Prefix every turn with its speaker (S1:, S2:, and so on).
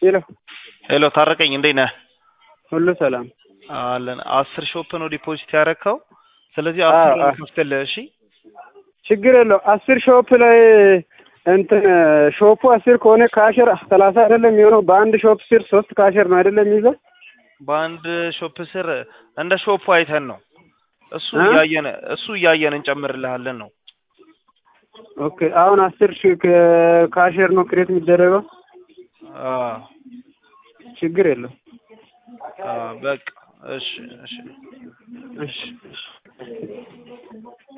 S1: ሄሎ
S2: ሄሎ ታረቀኝ፣ እንዴት ነህ?
S1: ሁሉ ሰላም
S2: አለን። አስር ሾፕ ነው ዲፖዚት ያደረከው። ስለዚህ
S1: አዎ፣
S2: አስር
S1: አዎ።
S2: ከፍትልህ። እሺ
S1: ችግር የለው። አስር ሾፕ ላይ እንትን ሾፑ አስር ከሆነ ካሸር ሰላሳ አይደለም የሚሆነው። በአንድ ሾፕ ስር ሶስት ካሸር ነው አይደለም የሚይዘው።
S2: በአንድ ሾፕ ስር እንደ ሾፑ አይተን ነው እሱ
S1: እ?
S2: እያየን እሱ እያየን እንጨምርልሃለን ነው።
S1: ኦኬ አሁን አስር ሺህ ከ- ካሸር ነው ክሬት የሚደረገው።
S2: አዎ
S1: ችግር የለው።
S2: አዎ፣ በቃ እሺ እሺ
S1: እሺ እሺ